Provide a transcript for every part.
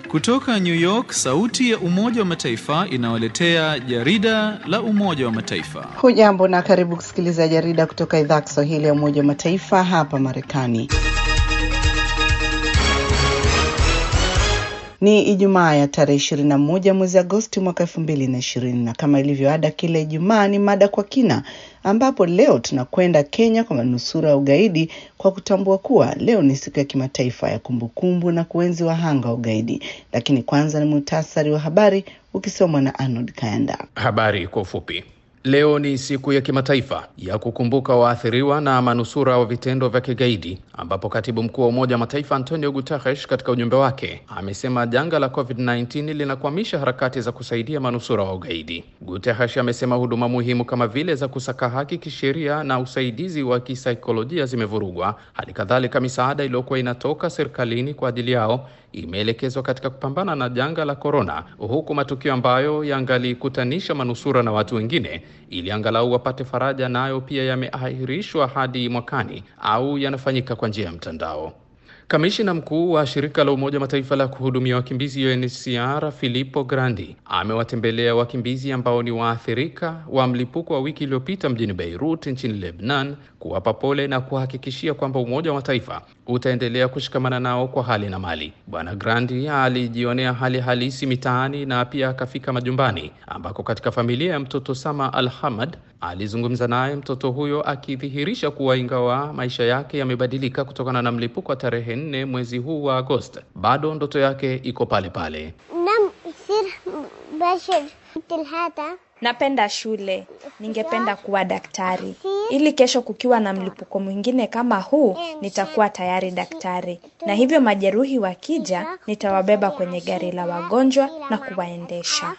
Kutoka New York, sauti ya Umoja wa Mataifa inawaletea jarida la Umoja wa Mataifa. Hujambo na karibu kusikiliza jarida kutoka idhaa ya Kiswahili ya Umoja wa Mataifa hapa Marekani. Ni Ijumaa ya tarehe ishirini na moja mwezi Agosti mwaka elfu mbili na ishirini na kama ilivyo ada kila Ijumaa ni mada kwa kina, ambapo leo tunakwenda Kenya kwa manusura ya ugaidi kwa kutambua kuwa leo ni siku ya kimataifa ya kumbukumbu na kuenzi wahanga wa ugaidi. Lakini kwanza ni muhtasari wa habari ukisomwa na Arnold Kayanda. Habari kwa ufupi. Leo ni siku ya kimataifa ya kukumbuka waathiriwa na manusura wa vitendo vya kigaidi, ambapo katibu mkuu wa Umoja wa Mataifa Antonio Guterres katika ujumbe wake amesema janga la COVID-19 linakwamisha harakati za kusaidia manusura wa ugaidi. Guterres amesema huduma muhimu kama vile za kusaka haki kisheria na usaidizi wa kisaikolojia zimevurugwa. Hali kadhalika, misaada iliyokuwa inatoka serikalini kwa ajili yao imeelekezwa katika kupambana na janga la korona, huku matukio ambayo yangalikutanisha manusura na watu wengine ili angalau wapate faraja nayo pia yameahirishwa hadi mwakani au yanafanyika kwa njia ya mtandao. Kamishina mkuu wa shirika la Umoja wa Mataifa la kuhudumia wakimbizi UNHCR Filippo Grandi amewatembelea wakimbizi ambao ni waathirika wa mlipuko wa wiki iliyopita mjini Beirut nchini Lebanon, kuwapa pole na kuhakikishia kwamba Umoja wa Mataifa utaendelea kushikamana nao kwa hali na mali. Bwana Grandi alijionea hali halisi mitaani na pia akafika majumbani ambako katika familia ya mtoto Sama Al Hamad alizungumza naye mtoto huyo akidhihirisha kuwa ingawa maisha yake yamebadilika kutokana na mlipuko wa tarehe nne mwezi huu wa Agosti, bado ndoto yake iko pale pale. Napenda shule, ningependa kuwa daktari ili kesho kukiwa na mlipuko mwingine kama huu nitakuwa tayari daktari, na hivyo majeruhi wakija nitawabeba kwenye gari la wagonjwa na kuwaendesha.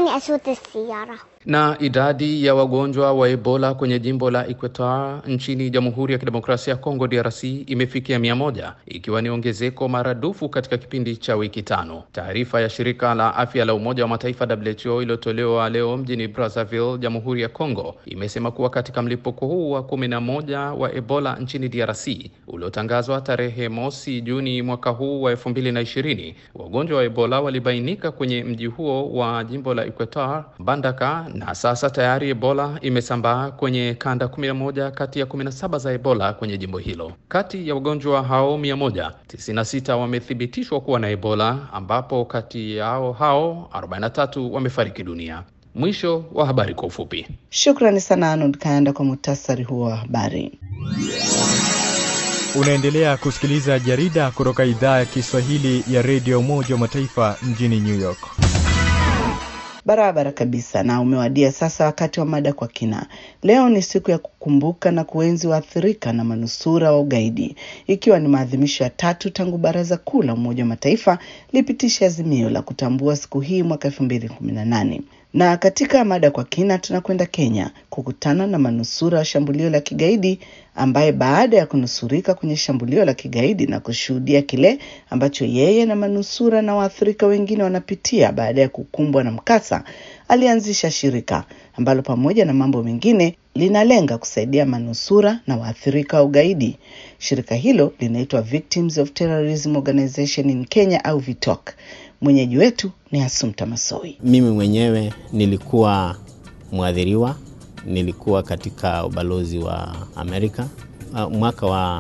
Na idadi ya wagonjwa wa Ebola kwenye jimbo la Equateur nchini Jamhuri ya Kidemokrasia ya Kongo DRC imefikia mia moja ikiwa ni ongezeko maradufu katika kipindi cha wiki tano. Taarifa ya shirika la afya la Umoja wa Mataifa WHO iliyotolewa leo mjini Brazzaville, Jamhuri ya Kongo imesema kuwa katika mlipuko huu wa kumi na moja wa Ebola nchini DRC uliotangazwa tarehe mosi Juni mwaka huu wa elfu mbili na ishirini wagonjwa wa Ebola walibainika kwenye mji huo wa jimbo la Equateur Mbandaka na sasa tayari Ebola imesambaa kwenye kanda 11 kati ya 17 za Ebola kwenye jimbo hilo. Kati ya wagonjwa hao 196 wamethibitishwa kuwa na Ebola, ambapo kati yao hao 43 wamefariki dunia. Mwisho wa habari kwa ufupi. Shukrani sana Arnold Kayanda kwa muhtasari huo wa habari. Unaendelea kusikiliza jarida kutoka idhaa ya Kiswahili ya redio Umoja wa Mataifa mjini New York. Barabara kabisa, na umewadia sasa wakati wa mada kwa kina. Leo ni siku ya kukumbuka na kuenzi waathirika na manusura wa ugaidi, ikiwa ni maadhimisho ya tatu tangu Baraza Kuu la Umoja wa Mataifa lipitisha azimio la kutambua siku hii mwaka elfu mbili kumi na nane na katika mada kwa kina tunakwenda Kenya kukutana na manusura wa shambulio la kigaidi ambaye baada ya kunusurika kwenye shambulio la kigaidi na kushuhudia kile ambacho yeye na manusura na waathirika wengine wanapitia baada ya kukumbwa na mkasa, alianzisha shirika ambalo pamoja na mambo mengine linalenga kusaidia manusura na waathirika wa ugaidi. Shirika hilo linaitwa Victims of Terrorism Organization in Kenya au VITOC. Mwenyeji wetu ni Asumta Masoi. Mimi mwenyewe nilikuwa mwadhiriwa, nilikuwa katika ubalozi wa Amerika mwaka wa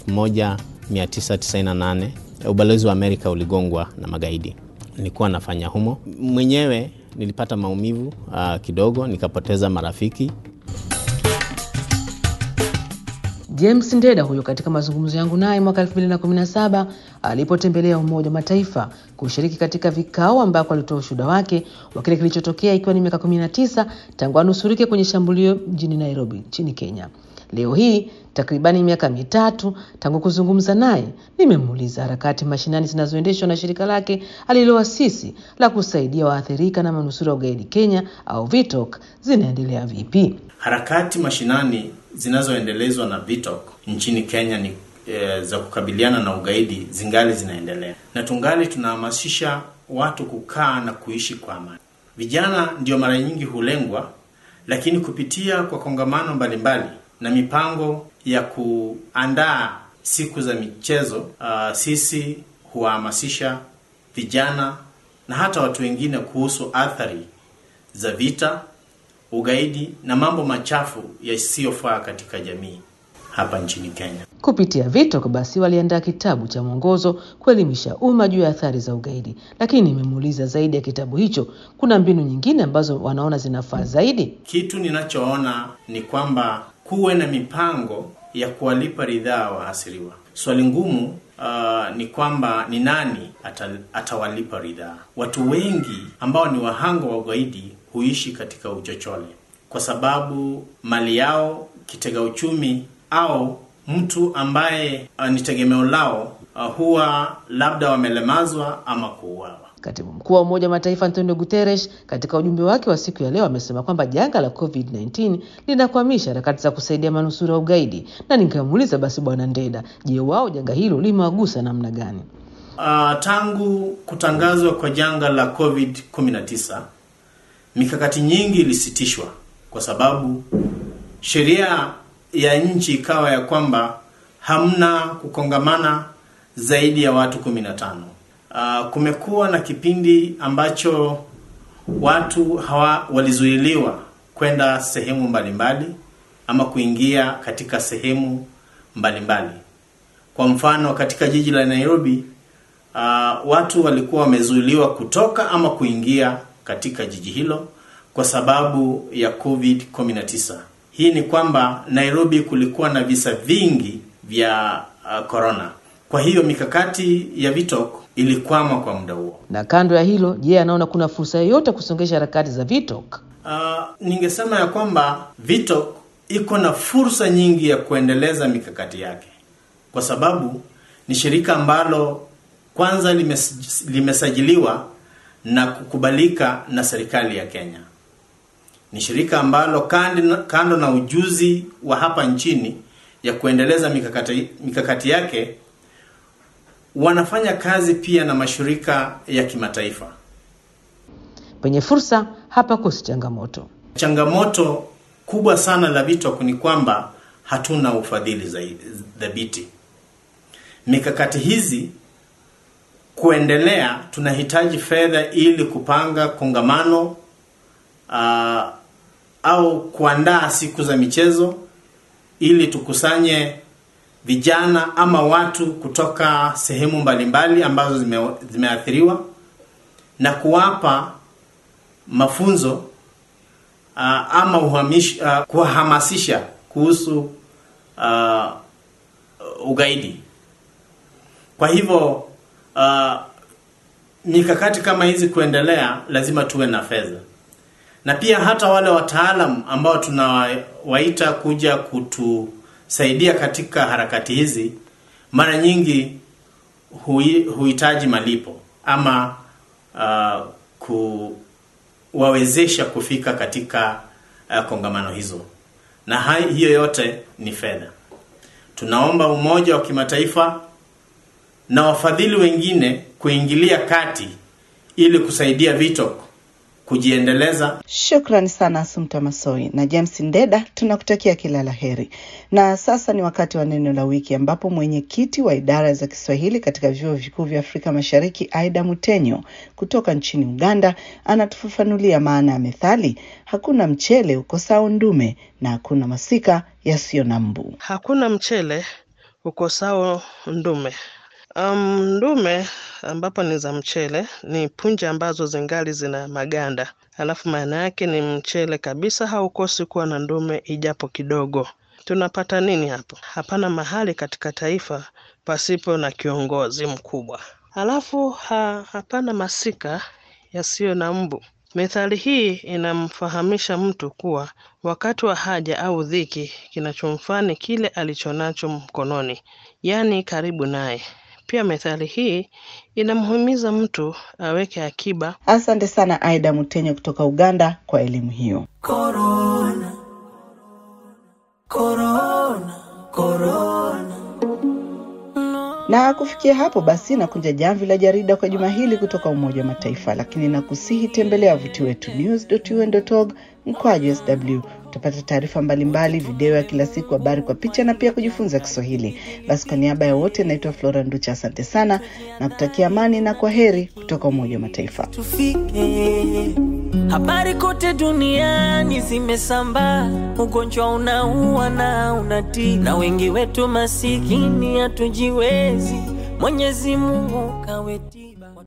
1998. Ubalozi wa Amerika uligongwa na magaidi, nilikuwa nafanya humo mwenyewe. Nilipata maumivu uh, kidogo, nikapoteza marafiki. James Ndeda huyo katika mazungumzo yangu naye mwaka 2017 alipotembelea Umoja wa Mataifa kushiriki katika vikao ambako alitoa ushuhuda wake wa kile kilichotokea ikiwa ni miaka 19 tangu anusurike kwenye shambulio mjini Nairobi nchini Kenya. Leo hii takribani miaka mitatu tangu kuzungumza naye, nimemuuliza harakati mashinani zinazoendeshwa na shirika lake aliloasisi la kusaidia waathirika na manusura wa ugaidi Kenya au VITOC zinaendelea vipi? Harakati mashinani zinazoendelezwa na VITOC nchini Kenya ni e, za kukabiliana na ugaidi zingali zinaendelea, na tungali tunahamasisha watu kukaa na kuishi kwa amani. Vijana ndio mara nyingi hulengwa, lakini kupitia kwa kongamano mbalimbali na mipango ya kuandaa siku za michezo uh, sisi huwahamasisha vijana na hata watu wengine kuhusu athari za vita, ugaidi na mambo machafu yasiyofaa katika jamii hapa nchini Kenya. Kupitia VITOK basi waliandaa kitabu cha mwongozo kuelimisha umma juu ya athari za ugaidi, lakini nimemuuliza zaidi ya kitabu hicho, kuna mbinu nyingine ambazo wanaona zinafaa zaidi? Kitu ninachoona ni kwamba kuwe na mipango ya kuwalipa ridhaa wahasiriwa. Swali ngumu uh, ni kwamba ni nani ata, atawalipa ridhaa. Watu wengi ambao ni wahanga wa ugaidi huishi katika uchochole kwa sababu mali yao, kitega uchumi au mtu ambaye uh, ni tegemeo lao uh, huwa labda wamelemazwa ama kuuawa. Katibu mkuu wa Umoja wa Mataifa Antonio Guterres katika ujumbe wake wa siku ya leo amesema kwamba janga la COVID-19 linakwamisha harakati za kusaidia manusura wa ugaidi, na nikamuuliza basi Bwana Ndeda, je, wao janga hilo limewagusa namna gani? Uh, tangu kutangazwa kwa janga la COVID-19 mikakati nyingi ilisitishwa kwa sababu sheria ya nchi ikawa ya kwamba hamna kukongamana zaidi ya watu 15. Uh, kumekuwa na kipindi ambacho watu hawa walizuiliwa kwenda sehemu mbalimbali ama kuingia katika sehemu mbalimbali. Kwa mfano katika jiji la Nairobi uh, watu walikuwa wamezuiliwa kutoka ama kuingia katika jiji hilo kwa sababu ya COVID-19. Hii ni kwamba Nairobi kulikuwa na visa vingi vya uh, corona. Kwa hiyo mikakati ya VITOK ilikwama kwa muda huo. Na kando ya hilo, je, anaona kuna fursa yoyote kusongesha harakati za VITOK? Uh, ningesema ya kwamba VITOK iko na fursa nyingi ya kuendeleza mikakati yake, kwa sababu ni shirika ambalo kwanza limes, limesajiliwa na kukubalika na serikali ya Kenya. Ni shirika ambalo kando, kando na ujuzi wa hapa nchini ya kuendeleza mikakati, mikakati yake wanafanya kazi pia na mashirika ya kimataifa. Penye fursa hapa kosi changamoto. Changamoto kubwa sana la VITOK ni kwamba hatuna ufadhili zaidi dhabiti. Mikakati hizi kuendelea, tunahitaji fedha ili kupanga kongamano uh, au kuandaa siku za michezo ili tukusanye vijana ama watu kutoka sehemu mbalimbali ambazo zime, zimeathiriwa na kuwapa mafunzo uh, ama uhamish, uh, kuwahamasisha kuhusu uh, ugaidi. Kwa hivyo uh, mikakati kama hizi kuendelea, lazima tuwe na fedha na pia hata wale wataalam ambao tunawaita kuja kutusaidia katika harakati hizi, mara nyingi hui, huhitaji malipo ama uh, kuwawezesha kufika katika uh, kongamano hizo, na hai, hiyo yote ni fedha. Tunaomba umoja wa kimataifa na wafadhili wengine kuingilia kati ili kusaidia VITOK kujiendeleza. Shukrani sana Asumta Masoi na James Ndeda, tunakutakia kila la heri. Na sasa ni wakati wa neno la wiki, ambapo mwenyekiti wa idara za Kiswahili katika vyuo vikuu vya Afrika Mashariki, Aida Mutenyo kutoka nchini Uganda, anatufafanulia maana ya methali hakuna mchele ukosao ndume na hakuna masika yasiyo na mbu. Hakuna mchele ukosao ndume. Um, ndume ambapo ni za mchele ni punje ambazo zingali zina maganda, alafu maana yake ni mchele kabisa, haukosi kuwa na ndume ijapo kidogo. Tunapata nini hapo? Hapana mahali katika taifa pasipo na kiongozi mkubwa. Alafu ha, hapana masika yasiyo na mbu. Methali hii inamfahamisha mtu kuwa wakati wa haja au dhiki, kinachomfaa ni kile alichonacho mkononi, yaani karibu naye. Pia methali hii inamhimiza mtu aweke akiba. Asante sana Aida Mutenyo kutoka Uganda kwa elimu hiyo. Corona, corona, corona. Na kufikia hapo basi, nakunja jamvi la jarida kwa juma hili kutoka Umoja wa Mataifa, lakini nakusihi tembelea wavuti wetu news.un.org mkwaju sw kupata taarifa mbalimbali, video ya kila siku, habari kwa picha na pia kujifunza Kiswahili. Basi kwa niaba ya wote, naitwa Flora Nducha, asante sana na kutakia amani na kwa heri kutoka Umoja wa Mataifa. tufike. Habari kote duniani zimesambaa, ugonjwa unaua na unatii, na wengi wetu masikini hatujiwezi. Mwenyezi Mungu kaweti